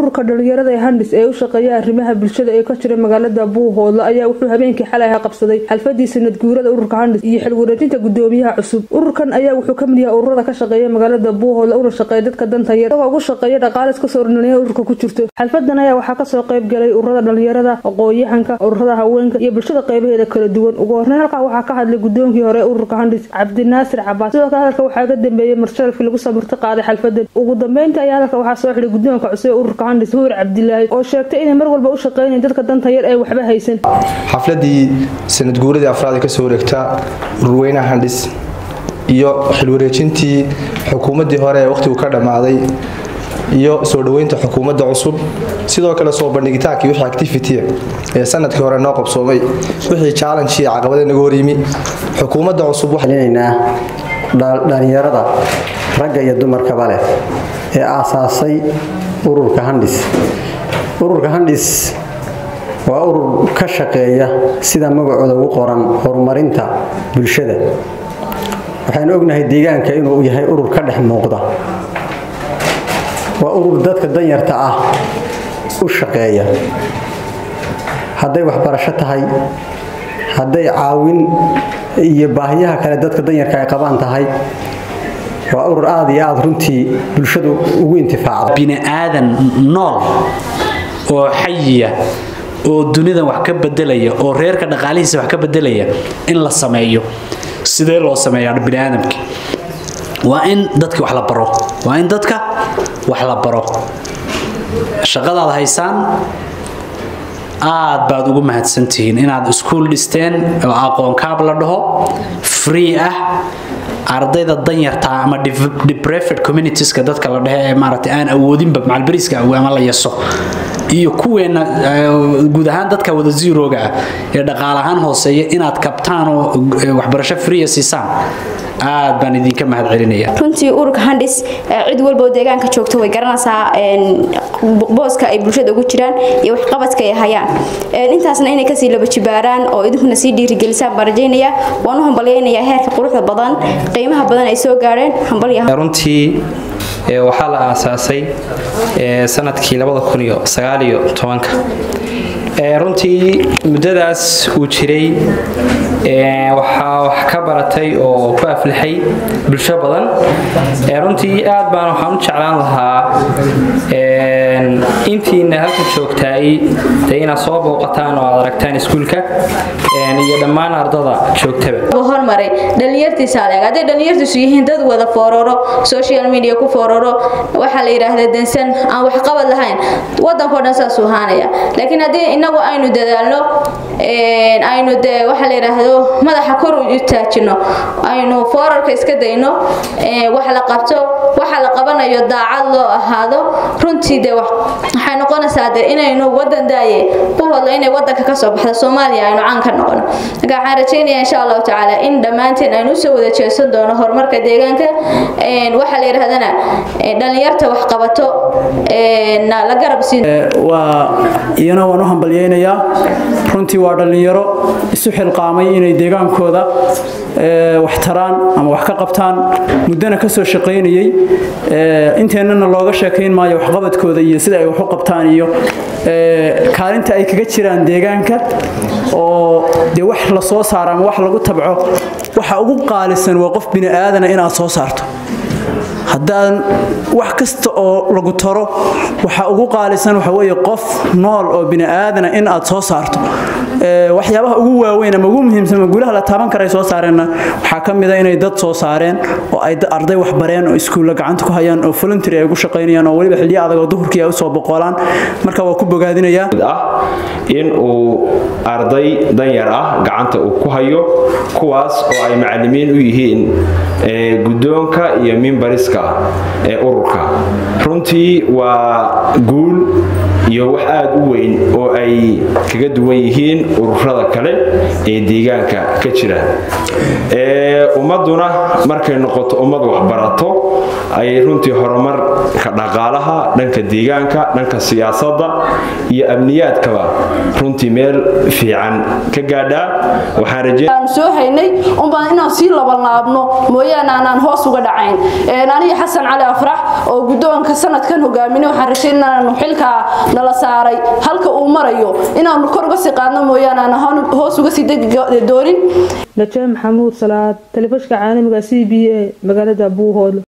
ururka dhalinyarada ee handis ee u shaqeeya arrimaha bulshada ee ka jira magaalada buuhoodle ayaa wuxuu habeenkii xalay aha qabsaday xalfadii sanad guurada ururka handis iyo xilwareejinta gudoomiyaha cusub ururkan ayaa wuxuu kamid yahay ururada ka shaqeeya magaalada buuhoodle una shaqeeya dadka danta yar isagoo ugu shaqeeya dhaqaalis kasoo dhalinyarada ururka ku jirto xalfadan ayaa waxaa kasoo qayb galay ururada dhalinyarada aqoon-yahanka ururada haweenka iyo bulshada qeybaheeda kala duwan ugu horreyn halkaa waxaa ka hadlay gudoonkii hore ee ururka handis cabdinaasir cabaas sidoo kale hadalka waxaa ka dambeeyey marsharafkii lagu samirto qaaday xalfadan ugu dambeynta ayaa hadalka waxaa soo xidhay gudoonka cusub ee ururka handis huur cabdilaahi oo sheegtay inay mar walba u shaqeynayeen dadka danta yar ee waxba haysan xafladii sanad guuradii afraad ee kasoo wareegta ururweynaha handis iyo xilwareejintii xukuumaddii hore ee wakhtigu ka dhammaaday iyo soo dhoweynta xukuumadda cusub sidoo kale soo bandhigitaankii wixii activity ee sanadkii hore noo qabsoomay wixii challenge iyo caqabada naga horyimi xukuumadda cusub waxaaninaynaa dhalinyarada ragga iyo dumarkaba leh ee aasaasay ururka handis ururka handis waa urur ka shaqeeya sida magacooda ugu qoran horumarinta bulshada waxaanu ognahay deegaanka inuu yahay urur ka dhex muuqda waa urur dadka danyarta ah u shaqeeya hadday waxbarasho tahay hadday caawin iyo baahiyaha kale dadka danyarka ay qabaan tahay waa urur aada iyo aada runtii bulshadu ugu intifaacda bini'aadan nool oo xayiya oo dunidan wax ka bedelaya oo reerka dhaqaalihiisa wax ka bedelaya in la sameeyo sidee loo sameeyaa biniaadamki waa in dadka wax la baro waa in dadka wax la baro shaqadaad haysaan aad baad ugu mahadsantihiin inaad iskuul dhisteen oo aqoonkaab la dhaho free ah ardayda danyarta ama deprived communitieska dadka la dhehe ee maaragtay aan awoodinba macalbariiska ama la yaso iyo kuweena guud ahaan dadka wada zeroga ah ee dhaqaal ahaan hooseeya inaad kabtaan oo waxbarasho freeya siisaan aad baan idinka mahad celinaya runtii ururka handis cid walba oo deegaanka joogta way garanaysaa booska ay bulshada ugu jiraan iyo waxqabadka ay hayaan intaasna inay kasii laba jibaaraan oo idinkuna sii dhiirigelisaan baan rajaynaya waan u hambalyaynayaa heerka quruxda badan qiimaha badan ay soo gaareen hambalya runtii waxaa la aasaasay sanadkii runtii muddadaas uu jiray waxaa wax ka baratay oo ku aflixay bulsho badan runtii aad baan waxaan u jeclaan lahaa intiina halka joogtaay dee inaad soo booqataan oo aad aragtaan iskuulka iyo dhammaan ardada joogtaba hormaray dhalinyartiisa adeeg hadday dhalinyartiisu yihiin dad wada foororo social media ku foororo waxaa la yidhaahdaa dansan aan waxqabad lahayn wadankao dhan saasuu ahaanaya laakiin haddii inagu aynu dadaalno aynu dee waxaa la yidhaahdo madaxa kor u taajino aynu foorarka iska dayno wax la qabto waxa la qabanayo daacad loo ahaado runtii dee waxay noqonaysaa dee inaynu wadan daaye u hodlo inay wadanka kasoo baxdo soomaaliya aynu caan ka noqono marka waxaan rajaynaya insha allahu tacaala in dhammaanteen aynu usoo wada jeesan doono horumarka deegaanka waxaa la yidhahdana dhalinyarta wax qabato la garab siin waa iyana waan u hambalyaynayaa runtii waa dhallinyaro isu xilqaamay inay deegaankooda wax taraan ama wax ka qabtaan muddana ka soo shaqaynayey inteennana looga sheekayn maayo waxqabadkooda iyo sida ay wax u qabtaan iyo kaalinta ay kaga jiraan deegaanka oo dee wax la soo saaro ama wax lagu tabco waxa ugu qaalisan waa qof bini aadana inaad soo saarto haddaan wax kasta oo lagu taro waxa ugu qaalisan waxa weeye qof nool oo bini aadana in aad soo saarto waxyaabaha ugu waaweyn ama ugu muhiimsan ama guulaha la taaban karay soo saareenna waxaa ka mid a inay dad soo saareen oo ay arday wax bareen oo iskuulla gacanta ku hayaan oo voluntary ay ugu shaqaynayaan oo weliba xilliyo adag oo duhurkii ay usoo boqolaan marka waa ku bogaadinayaa ah in uu arday danyar ah gacanta uu ku hayo kuwaas oo ay macalimiin u yihiin guddoonka iyo mimbariska ee ururka runtii waa guul iyo wax aada u weyn oo ay kaga duwan yihiin ururada kale ee deegaanka ka jira ummaduna markay noqoto ummad waxbarato ayay runtii horumarka dhaqaalaha dhanka deegaanka dhanka siyaasadda iyo amniyaadkaba runtii meel fiican ka gaadhaa waxaan soo haynay unbaan inaan sii labanlaabno mooyaane aanaan hoos uga dhacayn aniga xasan cali afrax oo guddoonka sanadkan hogaaminay waxaan rajayn inaanu xilkaa nala saaray halka uu marayo inaanu kor uga sii qaadno mooyaane aan hoos uga sii degi doonin najaa maxamuud salaad telefishka caalamiga c b a magaalada buuhoodle